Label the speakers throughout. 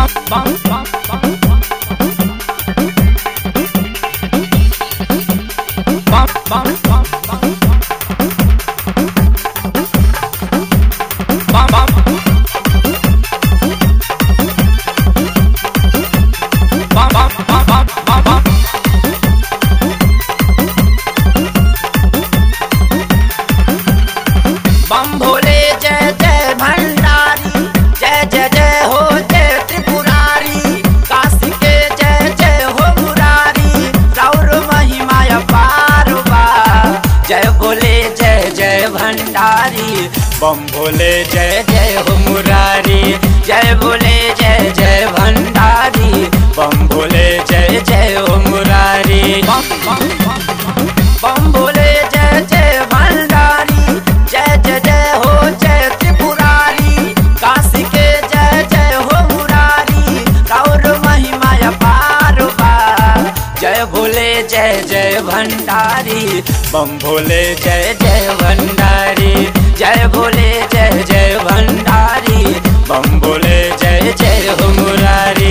Speaker 1: बम भोले जय जय भंडारी जय जय जय हो जय त्रिपुरारी काशी के जय जय हो मुरारी राउर महिमा अपार बा जय भोले जय जय भंडारी बम भोले जय जय हो मुरारी जय भोले जय जय भंडारी बम भोले जय जय हो मुरारी बम बम बम भोले जय जय भंडारी जय जय जय हो जय त्रिपुरारी काशी के जय जय हो मुरारी राउर महिमा अपार बा जय भोले जय जय भंडारी बम भोले जय जय भंडारी जय भोले जय जय भंडारी बम भोले जय जय हो मुरारी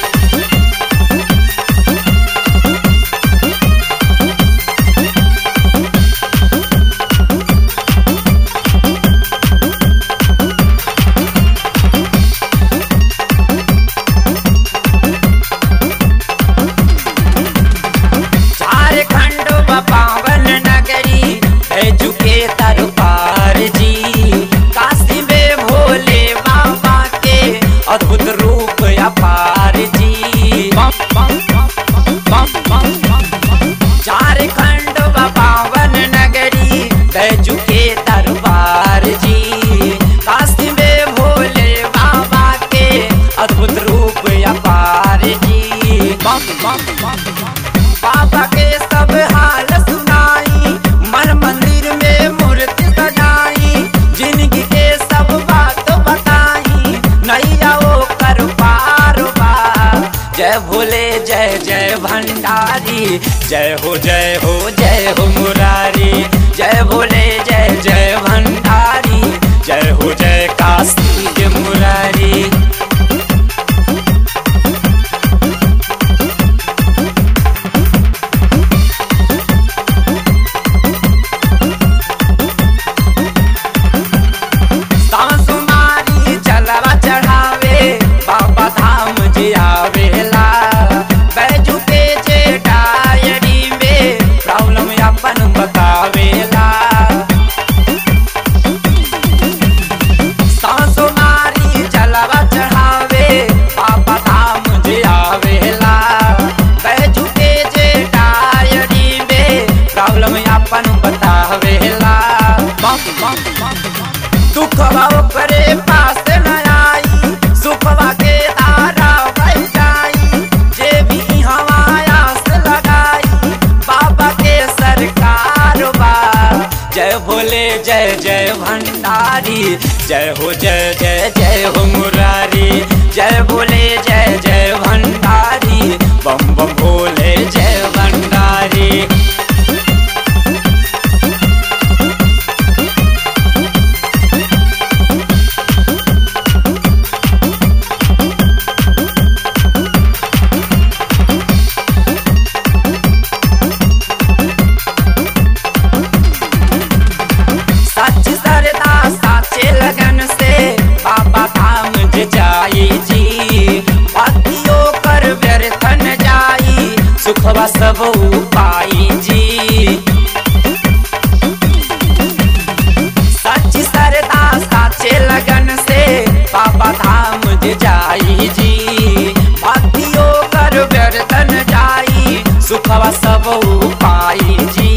Speaker 1: झारखंड व पावन नगरी है झुके तर पार जी काशी में भोले बाबा के अद्भुत रूप अपार जी झारखंड व पावन नगरी है झुके दरबार जी काशी में भोले बाबा के अद्भुत रूप अपार जी बाबा के सब हाल सुनाई मन मंदिर में मूर्ति सजाई जिंदगी के सब बात बताई नैया वो कर पार बा जय भोले जय जय भंडारी जय हो जय हो जय हो मुरारी जय भोले जय जय भंडारी जय हो जय काशी के मुरारी सासुमारी चलवा चढ़ावे बाबा धाम जी आवेला बैजू के जे डायरी में प्रॉब्लम अपन बतावेला सासुमारी चलवा चढ़ावे बाबा धाम जी आवेला बैजू के जे डायरी में प्रॉब्लम अपन बतावेला दुखवा करे पास न आई सुखवा के तारा बह जाई जे भी हमाया से लगाई बाबा के सरकार बा जय भोले जय जय भंडारी जय हो जय जय जय हो मुरारी जय भोले जय जय भंडारी बम बम भोले जय भंडारी सच सरदा साचे लगन से बाबा धाम जे जाई जी भक्तियों कर व्यर्थन जाई सुखवा सब पाई जी सच सरदा साचे लगन से बाबा धाम जे जाई जी भक्तियों कर व्यर्थन जाई सुखवा सब पाई जी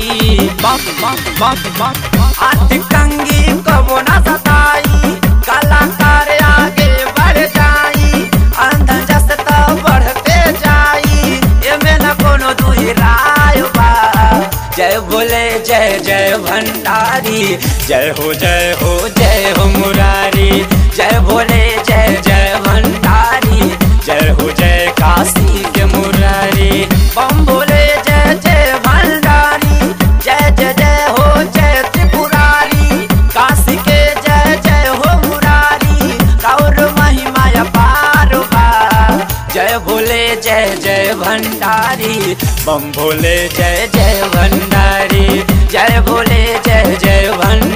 Speaker 1: हाथ कंगी कबो न सताई कलाकार आगे बढ़ जाई अंधन जस त बढ़ते जाई एमे न कोनो दुई राय बा जय भोले जय जय भंडारी जय हो जय हो जय हो मुरारी जय भोले जय जय भंडारी जय हो जय काशी के मुरारी बम भोले जय जय भंडारी जय जय जय हो जय त्रिपुरारी काशी के जय जय हो मुरारी और महिमा अपार बा भंडारी बम भोले जय जय भंडारी जय भोले जय जय भंडारी